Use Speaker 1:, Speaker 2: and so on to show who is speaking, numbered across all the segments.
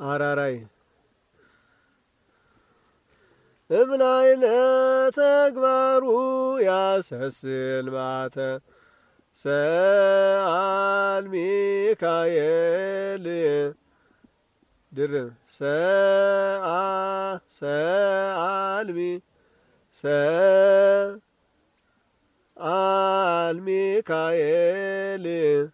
Speaker 1: አራራይ እምላይለ ተግባሩ ያሰስል ማተ ሰአል ሚካኤል ድርብ ሰአ ሰአልሚ ሰአል ሚካኤል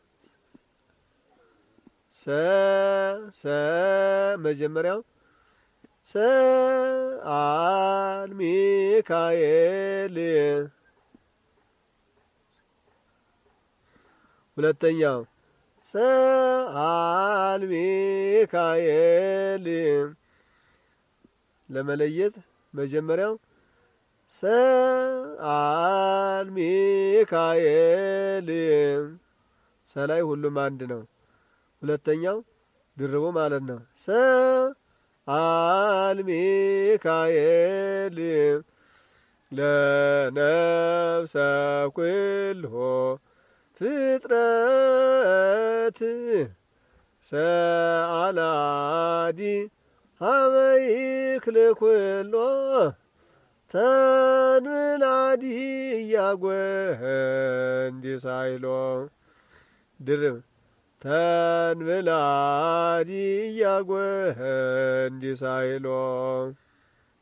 Speaker 1: ሰ ሰ መጀመሪያው ሰአል ሚካኤል ሁለተኛው ሰአል ሚካኤል ለመለየት መጀመሪያው ሰአል ሚካኤል ሰላይ ሁሉም አንድ ነው። ሁለተኛው ድርቡ ማለት ነው። ሰአል ሚካኤል ለነፍሰ ኩልሆ ፍጥረት ሰአላዲ ሀበይክል ኩሎ ተንብላዲ እያጐንዲ ሳይሎ ድርብ ተንብላዲ እያጐንዲ ሳይሎ